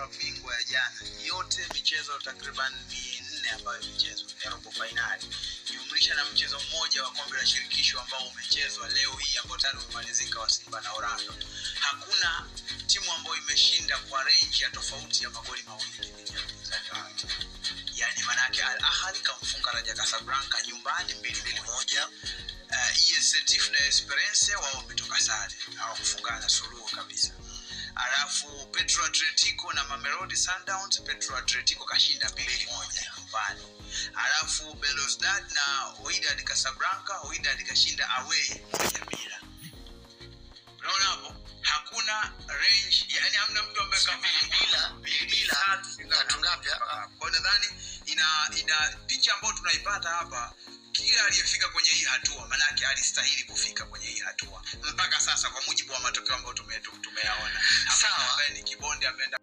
klabu bingwa ya jana yote michezo takriban minne ambayo imechezwa ya robo fainali jumlisha na mchezo mmoja wa kombe la shirikisho ambao umechezwa leo hii ambao tayari umemalizika wa simba na orlando hakuna timu ambayo imeshinda kwa range ya tofauti ya magoli mawili dhidi ya mpinzani wake yani manake al ahli kamfunga raja casablanca nyumbani mbili mbili moja uh, EST na Esperance wao wametoka sare hawakufungana suluhu kabisa alafu Petro Atletico na Mamelodi Sundowns Petro Atletico kashinda mbili moja nyumbani alafu Belouizdad na Wydad Casablanca Wydad kashinda away moja bila unaona hapo hakuna range yani hamna mtu ambaye bila bila tatu ngapi hapa kwa hiyo nadhani ina ina picha ambayo tunaipata hapa kila aliyefika kwenye hii hatua maanake alistahili kufika kwenye hii hatua mpaka sasa kwa mujibu wa matokeo ambayo tume- tumeyaona Hakuna Sawa. ambaye ni kibonde ameenda